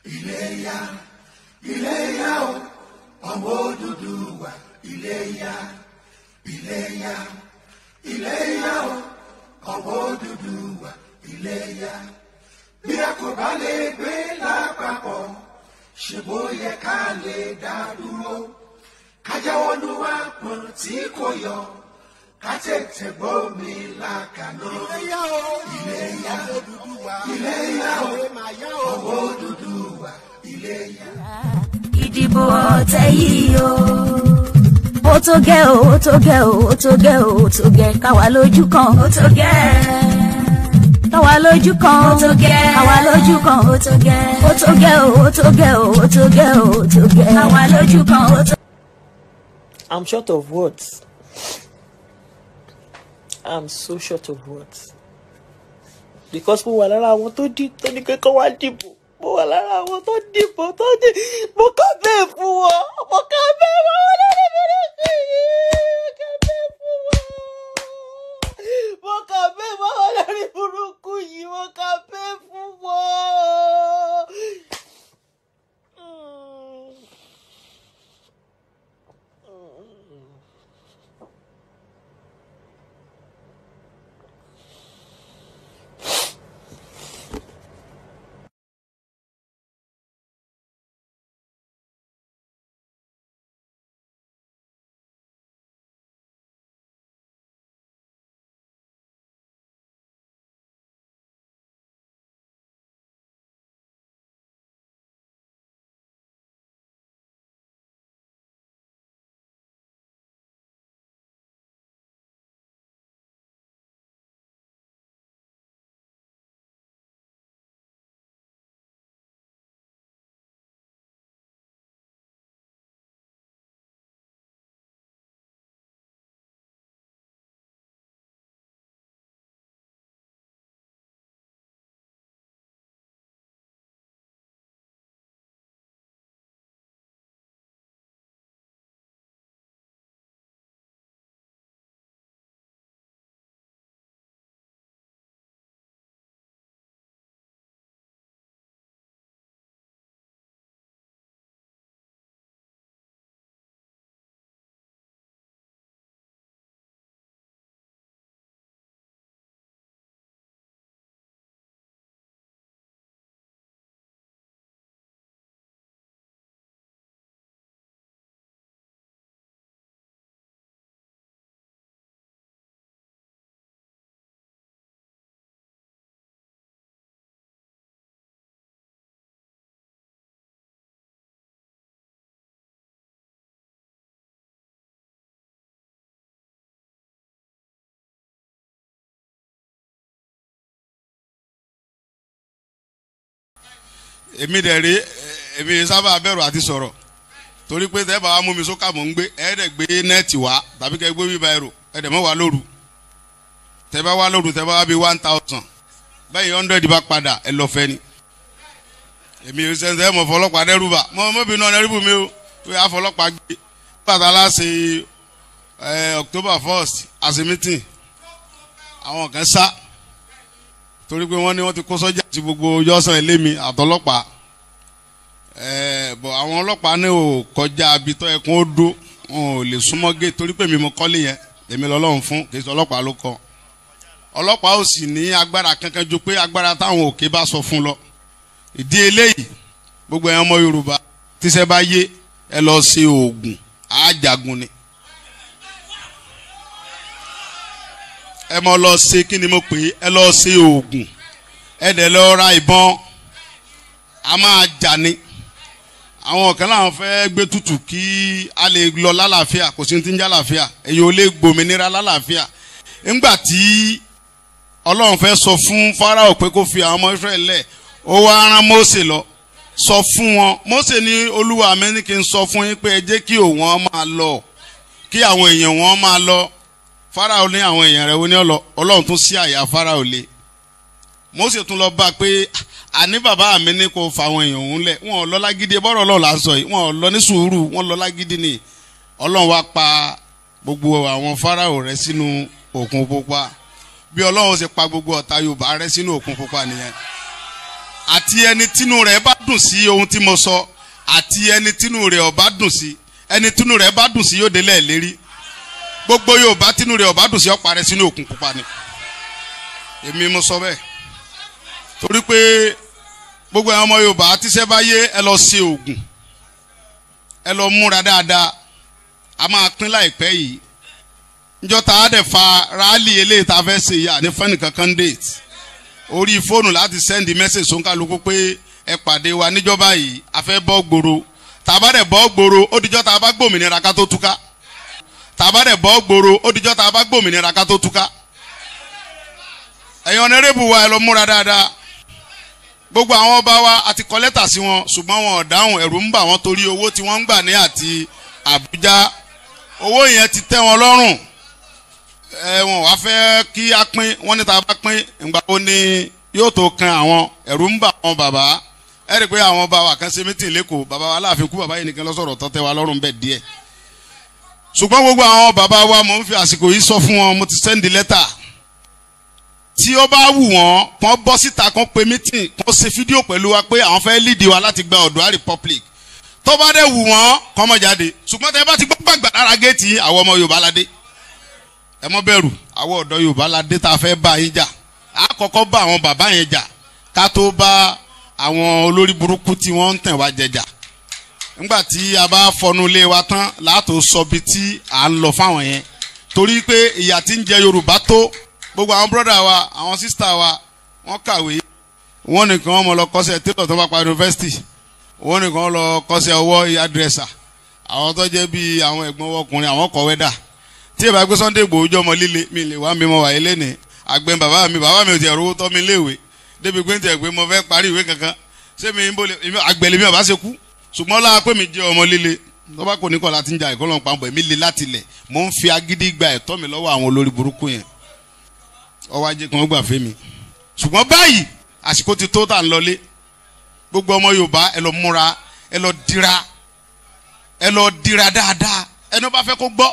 iléyá iléyá o ọmọ Odùduwà iléyá iléyá iléyá o ọmọ Odùduwà iléyá bí a kò bá lè gbé lápapọ̀ ṣe bó yẹ ká lè dá dúró kájáwọ́ ló wá pọ̀n tí kò yọ ká tètè gbómi làkàná iléyá o iléyá ọmọ Odùduwà iléyá o ọ̀rẹ́ màá yá o. ọmọ Odùduwà iléyá. ìdìbò ọ̀tẹ̀ yìí o. ó tó gẹ́ o ó tó gẹ́ o ó tó gẹ́ o ó tó gẹ́ káwa lójú kan ó tó gẹ́. káwa lójú kan ó tó gẹ́ káwa lójú kan ó tó gẹ́. ó tó gẹ́ o ó tó gẹ́ o ó tó gẹ́ o ó tó gẹ́ káwa lójú kan ó tó. I'm short of words. I'm so short of words. Because mo wà lára àwọn tó dì tó ní kẹ́kọ̀ọ́ wá dìbò. Mo wà lára àwọn tó dìbò tó dì. Mo kà bẹ́ẹ̀ fún wọn. Mo kà bẹ́ẹ̀ fún wọn lórí burúkú yìí. Mo kà bẹ́ẹ̀ fún wọn. Mo kà bẹ́ẹ̀ fún wọn lórí burúkú yìí. Mo kà bẹ́ẹ̀ fún wọn. Mm. èmi dẹ̀ rí èmi sábà bẹ̀rù àti sọ̀rọ̀ torí pé tẹ́ bá wa mú mi sókà mò ń gbé ẹ̀ẹ́dẹ̀ gbé nẹ́ẹ̀tì wá tàbí kẹ́ gbé bíbá ẹ̀rọ ẹ̀ẹ́dẹ̀ mọ́ wá lóru tẹ́ bá wá lóru tẹ́ bá wá bí one thousand bẹ́ẹ̀ hundred bá padà ẹ lọ fẹ́ ni èmi ò sẹ́ńsẹ́ mọ̀ fọlọ́pàá dẹ́rù bá mọ́ mọ́bìnrin náà dẹ́rù mi o pé àfọlọ́pàá gbé bàtà láṣẹ ẹ October first àṣẹ meeting àwọn kan sá torí pé wọ́n ní wọ́n ti kó sọ́jà sí gbogbo yọ́sàn ilé mi àtọlọ́pàá ẹ̀ẹ́ bọ̀ àwọn ọlọ́pàá ní ò kọjá abitọ́ ẹkùn ó dó wọn ò lè súnmọ́ gé torí pé mi mo kọ́lé yẹn èmi lọ́lọ́run fún kì í sọ ọlọ́pàá ló kọ́ ọlọ́pàá ò sì ní agbára kankan ju pé agbára táwọn òkè bá sọ fún lọ ìdí eléyìí gbogbo ẹ̀yàn ọmọ Yorùbá tíṣẹ́ bá yé ẹ lọ ṣe oògùn àjàgùn ni ẹ mọ lọ ṣe kí ni mo pè é ẹ lọ ṣe oògùn ẹ dẹ̀ lọ ra ìbọn a máa jà ni àwọn kan láwọn fẹ́ gbé tutù kí a lè lọ lálàáfíà kò sí ní ti ń jálàáfíà èyí ò lè gbòmìnira lálàáfíà ńgbà tí ọlọ́run fẹ́ sọ fún Fáráò pé kó fi àwọn ọmọ Ísírẹ́lì lẹ̀ ó wá rán Mósè lọ sọ fún wọn Mósè ní olúwa mi ní kí n sọ fún yín pé ẹ jẹ́ kí òun máa lọ kí àwọn èèyàn wọn máa lọ Fáráò ní àwọn èèyàn rẹ̀ wọ́n ní ọlọ́run tún sí àyà Fáráò lé Mósè tún lọ bá a pé àní bàbá mi ní kó fa àwọn èèyàn òun lẹ̀ wọn ò lọ lágídí bọ́rọ̀ ọlọ́run là ń sọ yìí wọn ò lọ ní sùúrù wọn lọ lágídí ni ọlọ́run wá pa gbogbo àwọn Fáráò rẹ̀ sínú òkun pupa bí ọlọ́run ṣe pa gbogbo ọ̀tá Yorùbá rẹ̀ sínú òkun pupa nìyẹn àti ẹni tínú rẹ̀ bá dùn sí ohun tí mo sọ àti ẹni tínú rẹ̀ ò bá dùn sí ẹni tínú rẹ̀ bá dùn sí yóò délẹ̀ lérí gbogbo Yorùbá tínú rẹ̀ ò bá dùn sí ó parẹ́ sínú òkun pupa ni èmi mo sọ bẹ́ẹ̀ torí pé gbogbo àwọn ọmọ Yorùbá tíṣẹ́ bá yé ẹ lọ ṣe oògùn ẹ lọ múra dáadáa a máa pín láìpẹ́ yìí njọ́ ta á dẹ̀ fa rálì eléyìí tá a fẹ́ ṣe yìí àní fẹ́ni kankan date orí fóònù láti sẹ́ndì mẹ́sẹ̀jì sóńkàlùkù pé ẹ pàdé wa níjọba yìí a fẹ́ bọ́ gbòòrò tá a bá dẹ̀ bọ́ gbòòrò ó dijọ́ tá a bá gbòmìnira ká tó túká tá a bá dẹ̀ bọ́ gbòòrò ó dijọ́ tá a bá gbòmìnira ká tó túká ẹ̀yin ọ̀nẹ́rẹ́bù wa ẹ lọ múra dáadáa gbogbo àwọn ọba wa àti kọ lẹ́tà sí wọn ṣùgbọ́n wọn ò dáhùn ẹ̀rù ń bà wọ́n torí owó tí wọ́n ń gbà ní àti Àbújá owó yẹn ti tẹ́ wọn lọ́rùn ẹ wọn wá fẹ́ kí a pín wọ́n ní ta bá pín ìgbà wo ni yóò tó kan àwọn ẹ̀rù ń bà wọn bàbá ẹ rí i pé àwọn ọba wa kan ṣe mítìn lẹ́kọ̀ọ́ bàbá wa láàfin kú bàbá yìí nìkan lọ́sọ̀rọ̀ tọ́tẹ́ wa lọ́rùn bẹ́ẹ̀ díẹ̀ ṣùgbọ́n gbogbo àwọn bàbá wa mò ń fi àsìkò yìí sọ fún wọn mo ti sẹ́ndì lẹ́tà tí ó bá wù wọ́n kàn bọ́ síta kàn pe mítìn kàn ṣe fídíò pẹ̀lú wa pé àwọn fẹ́ lídìí wa láti gba Oòduà Republic tó bá dẹ̀ wù wọ́n kàn mọ́ jáde ṣùgbọ́n tẹ́ bá ti gbọ́ gbàgbà lára géètì àwọn ọmọ Yorùbá ládé ẹ mọ́ bẹ̀rù àwọn ọ̀dọ́ Yorùbá ládé tá a fẹ́ bá yín jà á kọ́kọ́ bá àwọn bàbá yẹn jà ká tó bá àwọn olórí burúkú tí wọ́n ń tẹ̀ wá jẹjà nígbà tí a bá fọnú ilé wa tán láàtò sọ bí tí à ń lọ fáwọn yẹn torí pé ìyà tí ń jẹ Yorùbá tó gbogbo àwọn brọ́dà wa àwọn sísítà wa wọ́n kàwé wọ́n nìkan wọ́n mọ̀ lọ kọ́ṣẹ́ tẹ́lọ̀ tó bá pa yunifásitì wọ́n nìkan lọ kọ́ṣẹ́ ọwọ́ adírẹ́sà àwọn tó jẹ́ bíi àwọn ẹ̀gbọ́n ọkùnrin àwọn kọ̀wé dà tí ìbá gbé Sunday Igboho jọ ọmọ líle mi lè wá mi mọ wàyí lẹ́nìí àgbẹ̀ bàbá mi bàbá mi ò tiẹ̀ rówó tọ́ mi léèwé débi pé ń tiẹ̀ pé mo fẹ́ parí ìwé kankan ṣé mi ń bọ̀ àgbẹ̀lẹ̀ mi ò bá ṣe kú ṣùgbọ́n lára pé mi jẹ́ ọmọ líle tó bá kò ní kọ́ láti ń jà ìkọlọ́ pàmpọ̀ èmi le láti lẹ̀ mò ń fi agídí gba ẹ̀tọ́ mi lọ́wọ́ àwọn olórí burúkú yẹn ọwọ́ ajé kan gbà fẹ́ mi ṣùgbọ́n báyìí àsìkò ti tó tà ń lọlé gbogbo ọmọ Yorùbá ẹ lọ múra ẹ lọ dira ẹ lọ dira dáadáa ẹni bá fẹ́ kó gbọ́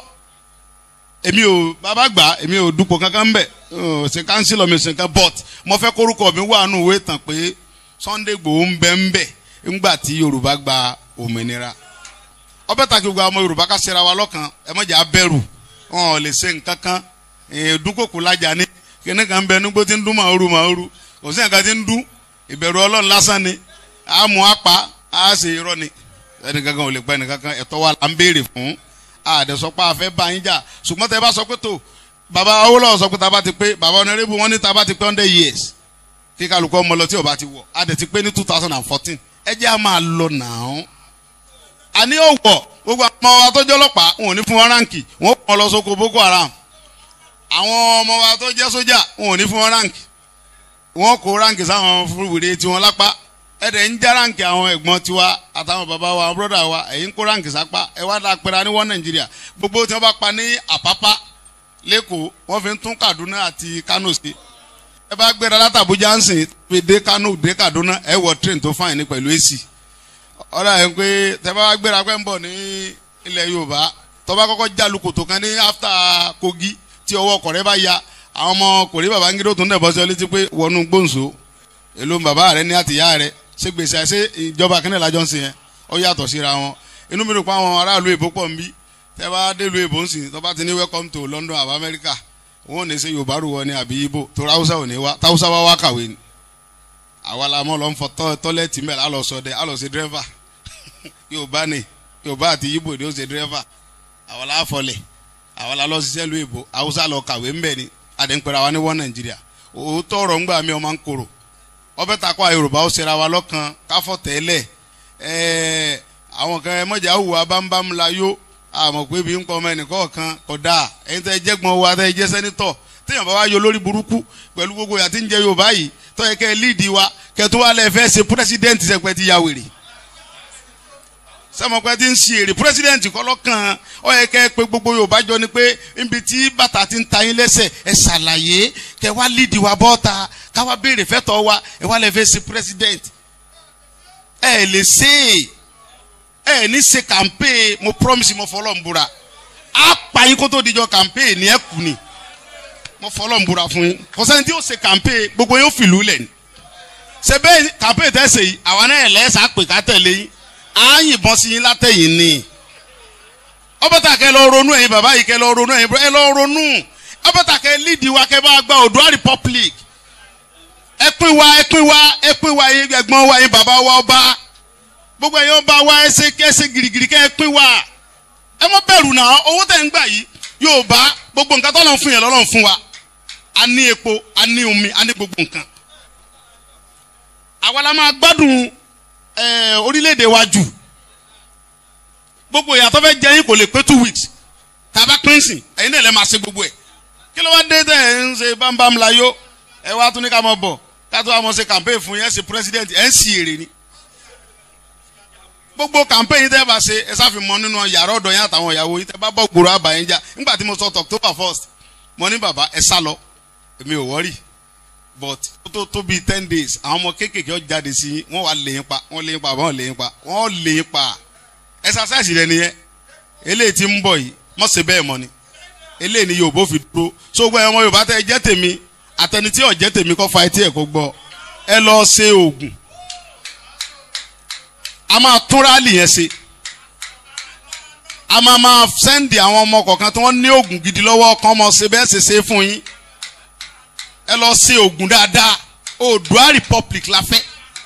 èmi ò bàbá gbà èmi ò dupò kankan ń bẹ̀ ṣe kánsílọ̀ mi ṣe kan but mo fẹ́ kórúkọ mi wà nù ìwé tàn pé Sunday Igboho ń bẹ ń bẹ̀ ńgbà tí Yorùbá gba òmìnira ọbẹ̀ tàkì gbogbo ọmọ Yorùbá ká ṣera wa lọ́kàn ẹ má jẹ́ abẹ́rù wọn ò lè ṣe nǹkan kan dúnkòkò lájà ní kíní kan bẹ nígbó tí ń dún màoru màoru kò sí nǹkan tí ń dún ìbẹ̀rù Ọlọ́run lásán ni a mú apá a ṣe irọ́ ni ẹnì kankan ò lè pa ẹnì kankan ẹ̀tọ́ wa là ń béèrè fún àdẹ̀sọ́pá afẹ́ bá yín jà ṣùgbọ́n tẹ bá sọ pé tó bàbá Awólọ́wọ̀ sọ pé tá a bá ti pé bàbá ọ̀nàrẹ́bù wọn ní tá a bá ti pé hundred years kí kálukọ́ ọmọ lọ tí ò bá ti wọ̀ a dẹ̀ ti pé ní two thousand and fourteen ẹ jẹ́ a máa lọ nàá àní òwò gbogbo àwọn ọmọ wa tó jẹ́ ọlọ́pàá wọn ò ní fún wọn ráǹkì wọn kọ́ lọ sóko Boko Haram àwọn ọmọ wa tó jẹ́ sójà wọn ò ní fún wọn ráǹkì wọn kó ráǹkì sáwọn fúrúwèrè tiwọn lápá ẹ̀dẹ̀ ń já ráǹkì àwọn ẹ̀gbọ́n tiwa àtàwọn bàbá wa bọ́dà wa ẹ̀yin kó ráǹkì sápá ẹ̀ wá dá pẹ́ra ní wọ́n Nàìjíríà gbogbo tí wọ́n bá pa ní Àpápá lẹ́kọ̀ọ́ wọ́n fi ń tún Kaduna àti Kano sí ẹ bá gbéra látàbújá ń sìn fi dé Kano dé Kaduna ẹ wọ train tó fáyìn ní pẹ̀lú AC ọ̀rọ̀ ẹ̀ ń pé tẹ bá gbéra pẹ́ ń bọ̀ ní ilẹ̀ Yorùbá tó bá kọ́kọ́ jálu kòtò kan ní after Kogi tí ọwọ́ ọkọ̀ rẹ bá ya àwọn ọmọ kòrí Babangida tó ń dẹ̀ bọ́ sí ọ létí pé wọnú gbóǹso èló bàbá rẹ ní àtìyá rẹ ṣé gbèsè àṣẹ ìjọba kínní lájọ ń sìn yẹn ó yàtọ̀ síra wọn inú mi rò pé àwọn aráàlú èbó pọ̀ ń bí tẹ́ bá délùú èbó ń sìn tó bá ti ní welcome to London àbá Amẹ́ríkà wọn ò ní ṣe Yorùbá rù wọ ní àbí Ìgbò tó ráúsá ò ní wá táwùsá wá wá kàwé ni àwa la mọ̀ lọ ń fọ tọ́lẹ́tì mẹ́rin á lọ sọdẹ á lọ sí dírẹ́fà Yorùbá ni Yorùbá àti Ìgbò ni ó ṣe dírẹ́fà àwa la fọlẹ̀ àwa la lọ ṣiṣẹ́ lu èbó Haúsá lọ kàwé ńbẹ ni àdéhùnpẹ̀rẹ̀ àwa ní wọ́n Nàìjíríà òótọ́ ọ̀rọ̀ ńgbà mi ọmọ ń korò ọbẹ̀ takọ yorùbá ó ṣera wa lọ́kàn káfọ́ tẹ́lẹ̀ ẹ̀ẹ́ àwọn kan ẹ mọ̀jà hùwà bámbám la yó àmọ̀ pé bí ń pọ̀ ọmọ ẹnìkan kan kò dáa ẹ̀yin tẹ́ jẹ́gbọ́n wa tẹ́ jẹ́ sẹ́nitọ̀ téèyàn bá wá yọ lórí burúkú pẹ̀lú gbogbo ìyà tí ń jẹ yorùbá yìí tó yẹ kẹ́ ẹ líìdì wa kẹ́ tó wá lẹ́ fẹ́ ṣe pírẹ́sídẹ́ǹtì sẹ́pẹ́ ti ya wèrè sẹ́mọ̀pẹ́ ti ń ṣe èrè pírẹ́sídẹ́ǹtì kọ́ lọ́kàn ó yẹ kẹ́ ẹ pé gbogbo yorùbá jọ ni pé níbi tí bàtà ti ń ta yín lẹ́sẹ̀ ẹ ṣàlàyé kẹ́ wá líìdì wa bọ́ta káwá béèrè fẹ́tọ̀ wa ẹ wá lẹ́ fẹ́ ṣe pírẹ́sídẹ́ǹtì ẹ lè ṣe é ẹ ní ṣe campaign mo promise mo fọlọ́ ń búra á pa yín kó tó dijọ́ campaign ní ẹ kù ni mo fọlọ́ ń búra fún yín kò sẹ́ni tí yóò ṣe campaign gbogbo yóò fìlú lẹ̀ ni ṣe bẹ́ẹ̀ campaign tẹ̀sẹ̀ yìí àwa náà lẹ́sà pè ká tẹ̀lé yín á yìnbọn sí yín látẹ̀yìn ni ọbẹ̀tà kẹ lọ ronú ẹ̀yin bàbá yìí kẹ lọ ronú ẹ̀yin ẹ lọ ronú ọbẹ̀tà kẹ lídìí wa kẹ bá gba Oòduà Republic ẹ pín wa ẹ pín wa ẹ pín wa ẹ̀yin ẹ̀gbọ́n wa ẹ̀yin bàbá wa ọba gbogbo ẹ̀yin ọba wa ẹsẹ̀ kẹsẹ̀ girigiri kẹ ẹ pín wa ẹ mọ bẹ̀rù náà owó tẹ̀ ń gbà yìí yóò bá gbogbo nǹkan tọ́lọ́ fún yẹn lọ́lọ́ fún wa a ní epo a ní omi a ní gbogbo nǹkan àwa la máa gbádùn ẹ orílẹ̀-èdè wa jù gbogbo ìyàtọ̀ fẹ́ jẹ́ yín kò lè pé two weeks tàbá pínsìn ẹ̀yin náà lè máa ṣe gbogbo ẹ̀ kí ló wá dé tẹ̀ ẹ̀ ń ṣe bámbám láyó ẹ wá tún ní ká mọ̀ bọ̀ ká tó wá mọ̀ ṣe campaign fún yẹn ṣe president ẹ̀ ń sì èrè ni gbogbo campaign yìí tẹ́ bá ṣe ẹ sáfi mọ nínú yàrá ọ̀dọ̀ yẹn àtàwọn ìyàwó yìí tẹ́ bá bọ́ gbòòrò àbàyẹn jà nígbà tí mo sọ October first mo ní bàbá ẹ sá lọ èmi ò wọ́rì but ó tó tó bíi ten days àwọn ọmọ kéékèèké ó jáde sí yín wọ́n wá lè yín pa wọ́n lè yín pa wọ́n lè yín pa wọ́n lè yín pa exercise rẹ nìyẹn eléyìí tí ń bọ̀ yìí mọ̀ ṣe bẹ́ẹ̀ mọ́ ni eléyìí ni Yorùbá fi dúró so gbọ́ ẹ̀wọ̀n Yorùbá tẹ́ ẹ jẹ́ tèmi àtẹni tí ò jẹ́ tèmi kọ́ fa etí ẹ̀ kó gbọ́ ẹ lọ ṣe oògùn a máa tún rálì yẹn ṣe a máa máa sẹ́ndì àwọn ọmọ kọ̀ọ̀kan tí wọ́n ní oògùn gidi lọ́wọ́ kan mọ̀ ṣe bẹ́ẹ̀ ṣe ṣe fún yín ẹ lọ ṣe oògùn dáadáa Oòduà Republic la fẹ́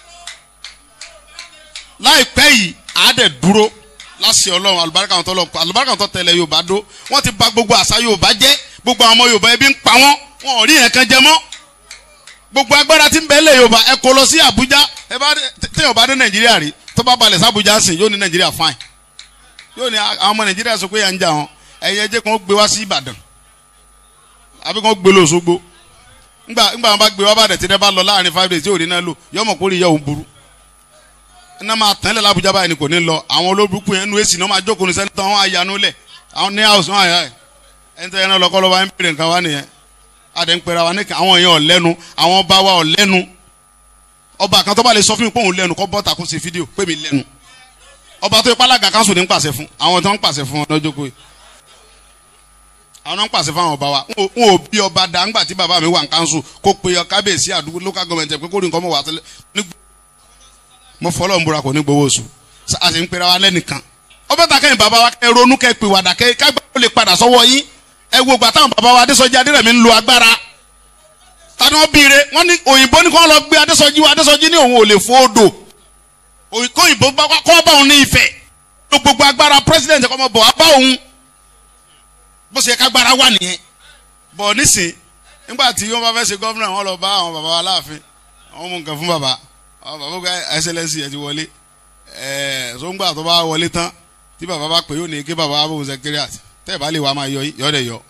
láìpẹ́ yìí àádẹ́ dúró láṣẹ ọlọ́run alùbáríkà wọn tó lọ alùbáríkà wọn tó tẹ̀lé yorùbá dó wọ́n ti bà gbogbo àṣà yorùbá jẹ́ gbogbo àwọn ọmọ yorùbá ebi ń pa wọ́n wọn ò rí yẹn kan jẹ mọ́ gbogbo agbára tí ń bẹ lé yorùbá ẹ kó lọ sí àbújá ẹ bá téèyàn bá dé nàìjíríà rí tó bá balẹ̀ sí àbújá sìn yóò ní nàìjíríà fine yóò ní àwọn ọmọ nàìjíríà sọ pé yà ń jà wọn ẹ̀yẹ jẹ́ kí wọ́n gbé wá sí ìbàdàn àbí kí wọ́n gbé lọ Òṣogbo ńgbà ńgbà wọn bá gbé wá bàdàn tí ẹ bá lọ láàrin five days tí ò rí náà lò yọmọ kórìí yẹ òun burú iná máa tán lẹ̀ lábújá báyìí ni kò ní lọ àwọn olóbùkún yẹn nu èsì náà máa jókòó ní sẹ́ńtọ́ wọn àyànú lẹ̀ àwọn ní house wọn àyà ẹ̀ ẹni tẹ́ yẹn náà lọ́kọ́ lọ́wọ́ ẹ̀ ń bèrè nǹkan wá nìyẹn adé ń pera wa ní àwọn èèyàn ọ̀lẹ́nu àwọn ọba wa ọ̀lẹ́nu ọba kan tó bá lè sọ fún mi pé òun lẹ́nu kọ́ bọ́ta kó ṣe fídíò pé mi lẹ́nu ọba tó ipá alága kanṣu ní ń pàṣẹ fún àwọn tó ń pàṣẹ fún wọn lọ́jọ́ kó yìí àwọn náà ń pàṣẹ fún àwọn ọba wa n ò bí ọba dá ńgbà tí bàbá mi wà ní kanṣu kó pe kábíyèsí àdúgbò local government ẹ̀ pé kó rí nǹkan mọ̀ wá tẹ́lẹ̀ mo fọlọ́ ń búra kò ní gbowó oṣù a sì ń pera wa lẹ́nìkan ọbẹ̀ ta kẹ́yìn bàbá wa kẹ́ ronú kẹ́ pè wàdà kẹ́ kágbá ó lè padà sọ́wọ́ yín ẹ wo gbà táwọn bàbá wa adésọjí adérẹ̀mí ń lo agbára tani wọn bíire wọn ní òyìnbó ní kí wọn lọ gbé adésọjí wa adésọjí ní òun ò lè fò odò òyìnbó kọ́ bá òun ní ìfẹ́ ló gbogbo agbára president kọ́ mọ bọ̀ wá bá òun bó ṣe kágbára wà nìyẹn bọ̀ nísìn nígbà tí wọ́n bá fẹ́ ṣe gọ́vnà wọn lọ bá àwọn bàbá wa láàfin àwọn mú nǹkan fún bàbá àwọn bàbá gba ẹsẹlẹsì ẹ ti wọlé ẹ sóńgbà tó bá wọlé tán tí bàbá bá pè yóò ní kí bàbá bó secretariat tẹ́ ẹ̀ bá lè wá máa yọ yọ dẹ̀ yọ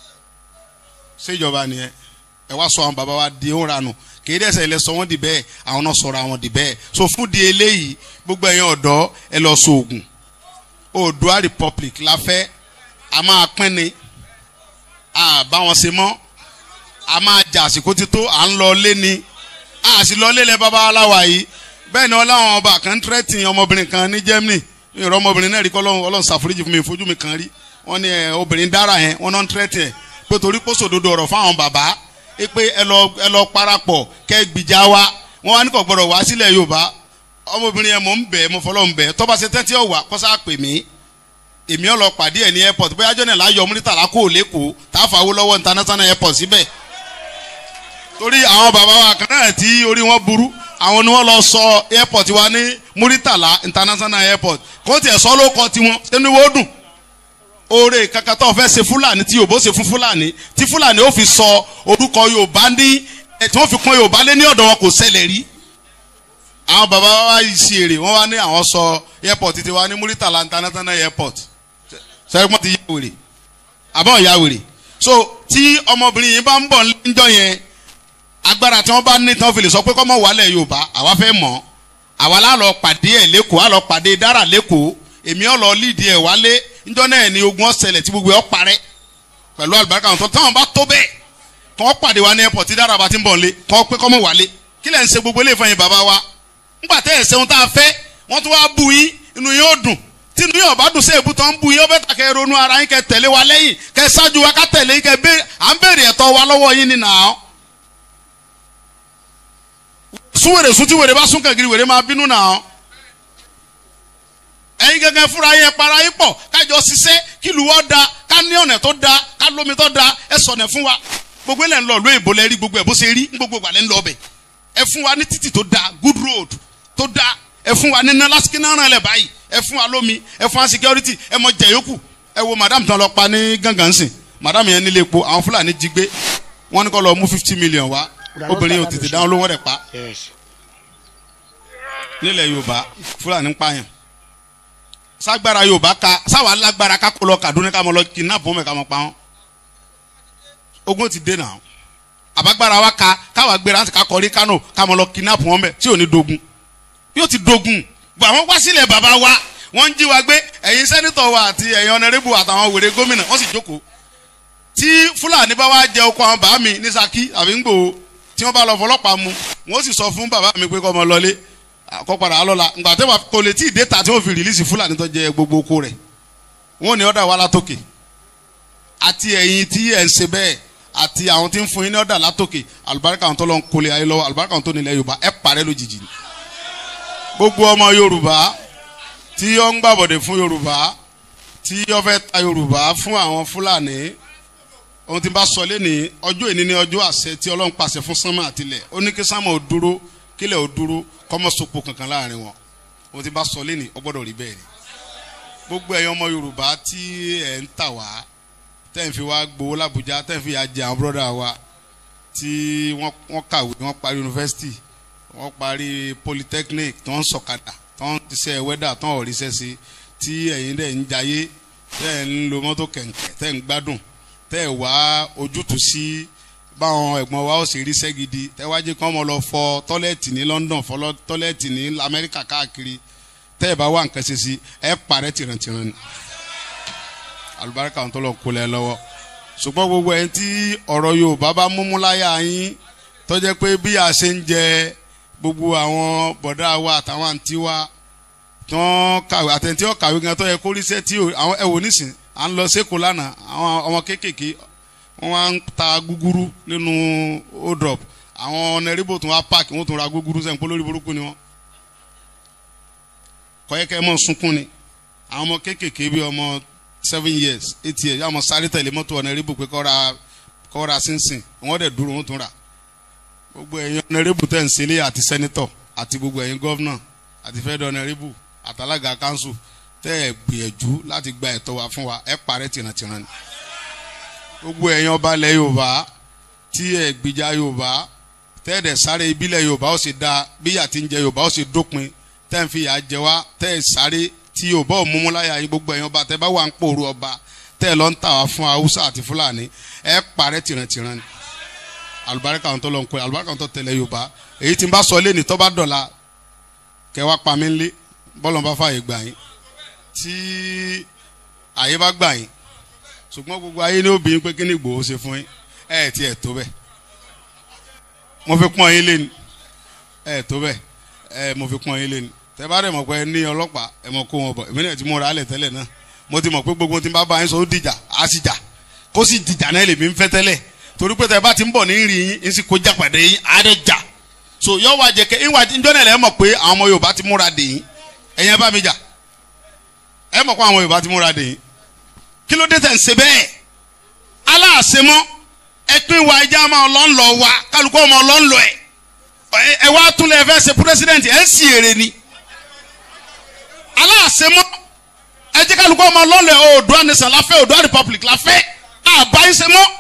ṣèjọba nìyẹn ẹ wá sọ àwọn bàbá wa di ó ranù kìí dẹ́sẹ̀ ilẹ̀ sọ wọ́n di bẹ́ẹ̀ àwọn náà sọ̀rọ̀ àwọn di bẹ́ẹ̀ so fún di eléyìí gbogbo ẹ̀yin ọ̀dọ́ ẹ lọ so oògùn Oòduà Republic la fẹ́ a máa pín ni a bá wọn ṣe mọ́ a máa jà àsìkò tító à ń lọ lé ni a sì lọ lé lẹ bàbá aláwa yìí bẹ́ẹ̀ ni ọláwọn ọba kan tírẹ́tì ọmọbìnrin kan ní Germany ìrọ̀ ọmọbìnrin náà rí kọ́ ọlọ́run ṣàforíjì fún mi ìfojú mi kan rí wọ́n ní obìnrin dára yẹn wọ́n náà ń tírẹ́tì ẹ̀ pé torí kó sòdodo ọ̀rọ̀ fáwọn bàbá pé ẹ lọ ẹ lọ parapọ̀ kẹ́ gbìjà wa wọ́n wá ní kò gbọ́dọ̀ wá sílẹ̀ Yorùbá ọmọbìnrin yẹn mò ń bẹ̀ mo fọlọ́ ń bẹ̀ tọ́ba ṣe tẹ́tí ọ̀wà kọ́sá pè mí èmi ọ̀ lọ pàdé ẹ̀ ní airport bóyá jọ́nà láyọ̀ múrítàlá kó lẹ́kọ̀ọ́ tá a fà wó lọ́wọ́ international airport síbẹ̀ torí àwọn bàbá wa kan náà tí orí wọn burú àwọn ni wọ́n lọ sọ airport wa ní múrítàlá international airport kó tiẹ̀ sọ ló kọ tiwọn sínú ìwé ó dùn oore kankan tó fẹ́ ṣe fúlàní tí yorùbá ó ṣe fún fúlàní tí fúlàní ó fi sọ orúkọ yorùbá ní ẹ tí wọ́n fi kún yorùbá lé ní ọ̀dọ̀ wọn kò ṣẹlẹ̀ rí àwọn bàbá wa yìí ṣe èrè wọ́n wá ní àwọn sọ airport ti wa ní muritala international airport sẹ́gbọ́n ti yá wèrè àbọ̀ ya wèrè so tí ọmọbìnrin yìí bá ń bọ̀ níjọ́ yẹn agbára tí wọ́n bá ní tí wọ́n fi lè sọ pé kọ́mọ wàlẹ̀ yorùbá àwa fẹ́ mọ̀ àwa lá lọ pàdé ẹ̀ lẹ́kọ̀ọ́ á lọ pàdé dára lẹ́kọ̀ọ́ èmi ọ̀ lọ lídìí ẹ̀ wálé njọ́ náà ni ogun ọ̀sẹ̀lẹ̀ tí gbogbo ẹ̀ ọ̀ parẹ́ pẹ̀lú àlùbáríkà wọn tó táwọn bá tó bẹ́ẹ̀ kọ́ ọ́ pàdé wa ní airport tí dára bá ti ń bọ̀ nílé kọ́ ọ́ pé kọ́mọ wálé kí lẹ̀ ń ṣe gbogbo ilé ìfọyín bàbá wa ńgbà tẹ́ ẹ̀ ṣeun tá a fẹ́ wọ́n tún wá bu yín inú yín ó dùn tí inú yín ọ̀bá dùn sí èbú tó ń bu yín ó bẹ́ẹ̀ tà kẹ́ ronú ara yín kẹ́ tẹ̀lé wa lẹ́yìn kẹ́ ṣáájú wa ká tẹ̀lé yín kẹ́ bẹ́ẹ̀ à ń béèrè ẹ̀tọ́ wa lọ́wọ́ yín nínú àwọn. sún wèrè sún tí wèrè bá sún kàgiri wèrè máa bínú náà ẹ̀yin gẹ́gẹ́ fúnra yẹn para yín pọ̀ kájọ ṣiṣẹ́ kí ìlú wọn da ká ní ọ̀nà tó da ká lómi tó da ẹ sọ̀nà fún wa gbogbo ẹ̀ lẹ́ ń lọ lóyè bó lẹ́ rí gbogbo ẹ̀ bó ṣe rí gbogbo ìgbà lẹ́ ń lọ ọbẹ̀ ẹ fún wa ní títì tó da good road tó da ẹ fún wa ní iná lásìkò náà ràn lẹ̀ báyìí ẹ fún wa lómi ẹ fún wa security ẹ mọ jẹ yòókù ẹ wo madam tán lọ pa ní gángan sìn madam yẹn nílé epo àwọn fúlàní jí gbé wọn ní kó lọ mú fifty million wá obìnrin yóò tètè dáhùn lówó rẹ̀ pa nílẹ̀ yorùbá fúlàní ń pààyàn sagbara yorùbá ka sáwà lágbára ká kó lọ Kaduna ká mọ lọ kidnap wọn mẹ ká mọ pa wọn ogun ti dé náà àbágbára wa ka káwa gbéra ká kọrí Kano ká mọ lọ kidnap wọn mẹ tí ò ní dogun yóò ti dogun gbọ àwọn wá sílẹ̀ bàbá wa wọ́n ń jí wa gbé ẹ̀yin sẹ́nitọ̀ wa àti ẹ̀yin ọ̀nẹ́rẹ́bù àtàwọn wèrè gómìnà wọ́n sì jókòó tí fúlàní bá wá jẹ oko àwọn bàá mi ní Ṣakí àbí ń gbòó tí wọ́n bá lọ fọlọ́pàá mu wọ́n sì sọ fún bàbá mi pé kó ọmọ lọlé àkọ́padà alọ́la ngbà tẹ́wà kò lè tí ì déta tí wọ́n fi rìlíìsì fúlàní tó jẹ gbogbo oko rẹ̀ wọ́n ní ọ̀dà wa látòkè àti ẹ̀yin tí ẹ̀ ń ṣe bẹ́ẹ̀ àti àwọn tí ń fún yín ní ọ̀dà látòkè àlùbáríkà àwọn tó lọ ń kólé ayé lọ́wọ́ àlùbáríkà àwọn tó nílẹ̀ Yorùbá ẹ̀ parẹ́ lójijì ni gbogbo ọmọ Yorùbá tí ó ń gbàbọ̀dẹ̀ fún Yorùbá tí ó fẹ́ ta Yorùbá fún àwọn Fúlàní ohun tí n bá sọ lẹ́ni ọjọ́ ìní ní ọjọ́ àṣẹ tí Ọlọ́run pàṣẹ fún sánmà àtilẹ̀ ó ní kí sánmà ò dúró kílẹ̀ ò dúró kọ́mọ sopo kankan láàrin wọn ohun tí n bá sọ lẹ́ni ó gbọ́dọ̀ rí bẹ́ẹ̀ ni gbogbo ẹ̀yin ọmọ Yorùbá tí ẹ̀ ń tà wá tẹ́ ń fi wá gbowó l'Àbújá tẹ́ ń fi yà jẹ àwọn bọ́dà wa tí wọ́n kàwé wọ́n parí yunifásitì wọ́n parí polytechnic tó ń sọ̀kadà tó ń ṣiṣẹ́ wẹ́dà tó ń ọ̀ríṣẹ́ sí tí ẹ̀yin dẹ̀ ń jayé tẹ́ ń lo mọ́tò kẹ̀kẹ́ tẹ́ ń gbádùn tẹ́ ẹ̀ wá ojútùú sí báwọn ẹ̀gbọ́n wa ó sì ríṣẹ́ gidi tẹ́ wá jẹ́ kí wọ́n mọ̀ lọ fọ tọ́lẹ́ẹ̀tì ní London fọ tọ́lẹ́ẹ̀tì ní Amẹ́ríkà káàkiri tẹ́ ẹ̀ bá wà nǹkan ṣe sí ẹ̀ parẹ́ tìrantìran ni alùbáríkà ń tọ́lọ̀ kó lẹ́ lọ́wọ́ ṣùgbọ́n gbogbo ẹ̀ tí ọ̀rọ̀ Yorùbá bá múmú láyà yín tó jẹ́ pé bí a ṣe ń jẹ gbogbo àwọn bọ̀dá wa àtàwọn àǹtí wa tán kàwé àtẹ̀ntí ọ̀ kàwé gan tó yẹ kó ríṣẹ́ tí àwọn ẹ̀ wò nísìn à ń lọ sẹ́kọ̀ọ́ lánàá àwọn ọmọ kéékèèké wọ́n wá ń ta gúgúrú nínú odrop àwọn ọ̀nẹ́rìbò tún wá páàkì wọ́n tún ra gúgúrú sẹ́yìn polórí burúkú ni wọ́n kọ́yẹ́kẹ́ mọ́ sunkún ni àwọn ọmọ kéékèèké bíi ọmọ seven years eight years yàmọ̀ sáré tẹ̀lé mọ́tò ọ̀nẹ́rìbò pé kọ́ ra kọ́ ra sínsìn wọ́n dẹ̀ dúró wọ́n tún rà gbogbo ẹ̀yin ọ̀nẹ́rìbù tẹ̀ ń sílé àti sẹ́nitọ̀ àti gbogbo ẹ̀yin gọ́vnà àti fẹ́ẹ́ ọ̀nẹ́rìbù àtàlágà kánsù tẹ́ ẹ̀ gbìyànjú láti gba ẹ̀tọ́ wa fún wa ẹ̀ parẹ́ tìrantìran ni. gbogbo ẹ̀yin ọba ilẹ̀ yorùbá tí ẹ̀ gbìjà yorùbá tẹ́ ẹ̀ dẹ̀ sáré ibílẹ̀ yorùbá ó sì da bíyà tí ń jẹ yorùbá ó sì dópin tẹ́ ẹ̀ fi yà jẹ wá tẹ́ ẹ̀ sáré tí yorùbá ò múmú láyà yín gbogbo ẹ̀yin ọba tẹ́ bá wà ń pòrú ọba tẹ́ ẹ̀ lọ ń tà wá fún haúsá àti fúlàní ẹ̀ parẹ́ tìrantìran ni alubarika àwọn tó lọ ń kó alubarika àwọn tó tẹ̀lé yorùbá èyí tí n bá sọ lé ní tó bá dọ̀la kẹ wá pa mí nlé bọ́lọ̀ bá fààyè gbà yín tí àyè bá gbà yín ṣùgbọ́n gbogbo ayé ní obìnrin pé kí ni Ìgbòho ṣe fún yín ẹ ẹ̀ tí ẹ̀ tó bẹ́ẹ̀ mo fi pọ́n yín lé ní ẹ ẹ̀ tó bẹ́ẹ̀ ẹ mo fi pọ́n yín lé ní tẹ bá dẹ̀ mọ̀ pé ẹ ní ọlọ́pàá ẹ mọ̀ kó wọn bọ̀ èmi náà ti múra alẹ̀ tẹ́lẹ̀ náà mo ti mọ̀ pé gbogbo tí n bá bá yín sọ ó dìjà á sì jà kó sì dìjà náà lèmi ń fẹ́ tẹ́lẹ̀ torí pé tẹ bá ti ń bọ̀ ní rí yín ń sì kó jà pàdé yín á dẹ̀ jà so yọ wá jẹ kẹ ìwà ìjọ náà lẹ mọ̀ pé àwọn ọmọ Yorùbá ti múra dè yín ẹ̀yin ẹ bá mi jà ẹ mọ̀ pé àwọn Yorùbá ti múra dè yín kí ló dé tẹ̀ ń ṣe bẹ́ẹ̀ aláàṣemọ́ ẹ pín wa ẹja máa lọ ń lọ wa kálukú ọmọ lọ ń lọ ẹ ẹ wá tún lẹ fẹ́ ṣe president ẹ ń sì èrè ni aláàṣemọ́ ẹ jẹ́ kálukú ọmọ lọ ń lọ ẹ Oòduà nation la fẹ́ Oòduà republic la fẹ́ àbáyé ṣe mọ́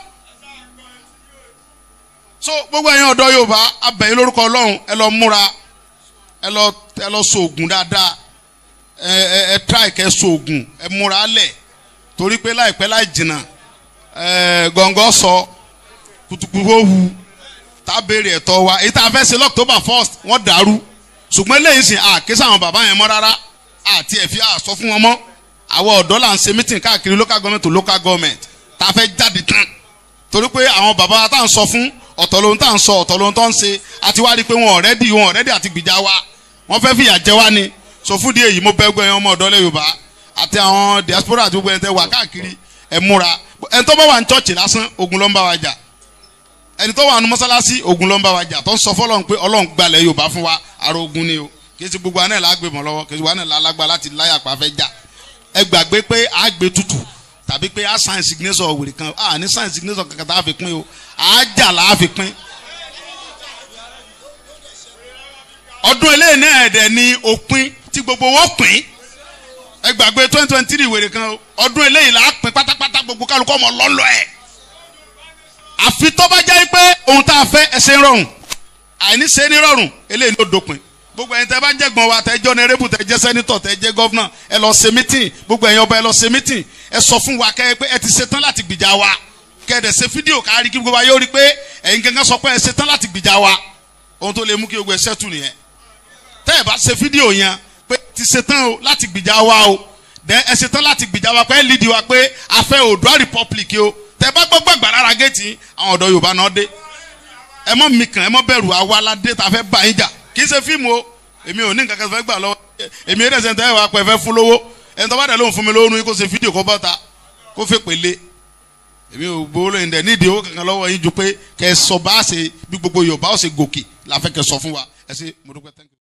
so gbogbo ẹ̀yin ọ̀dọ́ yorùbá abẹ̀yìn lórúkọ ọlọ́run ẹ lọ múra ẹ lọ ẹ lọ sóògùn dáadáa ẹ ẹ ẹ try kẹ sóògùn ẹ múra lẹ̀ torí pé láìpẹ́ láì jìnnà ẹ gọ̀ǹgọ̀ sọ kutukutu wu tá a béèrè ẹ̀tọ́ wa èyí tá a fẹ́ ṣe lọ́któbà first wọ́n dàrú ṣùgbọ́n eléyìí sìn àkísà àwọn bàbá yẹn mọ́ rárá àti ẹ̀fí àsọ fún wọn mọ́ àwọn ọ̀dọ́ là ń ṣe meeting káàkiri local government to local government tá a fẹ́ jáde tán torí pé àwọn bàbá wa tá à ń sọ fún ọ̀tọ̀ lóhun tá à ń sọ ọ̀tọ̀ lóhun tó ń ṣe àti wá rí i pé wọn ọ̀rẹ́dì wọn ọ̀rẹ́dì àti gbìjà wa wọ́n fẹ́ fìyà jẹ wá ni sọ fún di èyí mo bẹ́ gbọ́ ẹ̀yàn ọmọ ọ̀dọ́ lẹ́ Yorùbá àti àwọn diaspora àti gbogbo ẹni tẹ́ wà káàkiri ẹ̀ múra ẹni tó bá wà ní chọ́ọ̀chì lásán ogun ló ń bá wa jà ẹni tó wà nù mọ́sálásí ogun ló ń bá wa jà tó ń sọ fọlọ́n pé ọlọ́run gbalẹ̀ yorùbá fún wa ara ogun ni o kì í ṣe gbogbo àná la gbé mọ́ lọ́wọ́ kì í ṣe gbogbo àná la lágbá láti láyà pa fẹ́ jà ẹ gbàgbé pé a gbé tutù tàbí pé a sign signature wèrè kan a ní sign signature kankan tá a fi pín o a jà la a fi pín. ọdún eléyìí náà ẹ̀dẹ̀ ni òpin tí gbogbo wọn pín ẹ gbàgbé twenty twenty three wèrè kan o ọdún eléyìí la pín pátápátá gbogbo kálukọ́ ọmọ lọ́lọ́ ẹ̀ àfi tó bá jẹ́ pé ohun tá a fẹ́ ẹsẹ̀ ń rọrùn àìní ṣe ní rọrùn eléyìí ló dópin gbogbo ẹ̀yin tẹ́ bá jẹ́ gbọ́n wa tẹ́ jẹ́ ọ̀nẹ́rẹ́bù tẹ́ jẹ́ sẹ́nitọ̀ tẹ́ jẹ́ gọ́fúnà ẹ lọ ṣe mítìn gbogbo ẹ̀yin ọba ẹ lọ ṣe mítìn ẹ sọ fún wa kẹ́ ẹ pé ẹ ti ṣetán láti gbìjà wa kẹ́ ẹ dẹ̀ ṣe fídíò kárí kí gbogbo wa yóò rí pé ẹ̀yin gangan sọ pé ẹ ṣetán láti gbìjà wa ohun tó lè mú kí gbogbo ẹ ṣẹ́tù nìyẹn tẹ́ ẹ bá ṣe fídíò yẹn pé ti ṣetán o láti gbìjà wa o dẹ ẹ ṣetán láti gbìjà wa pé ẹ lídìí wa pé a fẹ́ Oòduà republic o tẹ́ bá gbọ́ gbàgbà rárá géètì àwọn ọ̀dọ́ Yorùbá náà dé ẹ mọ mi kàn ẹ mọ bẹ̀rù àwa aládé tá a fẹ́ bá yín jà kì í ṣe fíìmù o èmi ò ní nǹkan kan fẹ́ gbà lọ́wọ́ èmi eré ẹsẹ̀ ń tẹ́ ẹ wá pẹ́ fẹ́ fún lówó ẹni tó bá dẹ̀ lóhùn fún mi lówó nu kó ṣe fídíò kó bọ́ta kó fẹ́ pèlè èmi ò gbowó lóyún dẹ̀ nídìí owó kankan lọ́wọ́ yín ju pé kẹ́ ẹ sọ bá a ṣe bí gbogbo Yorùbá ó ṣe gòkè la fẹ́ kẹ́ sọ fún wa ẹ ṣe mo dúpẹ́ thank you.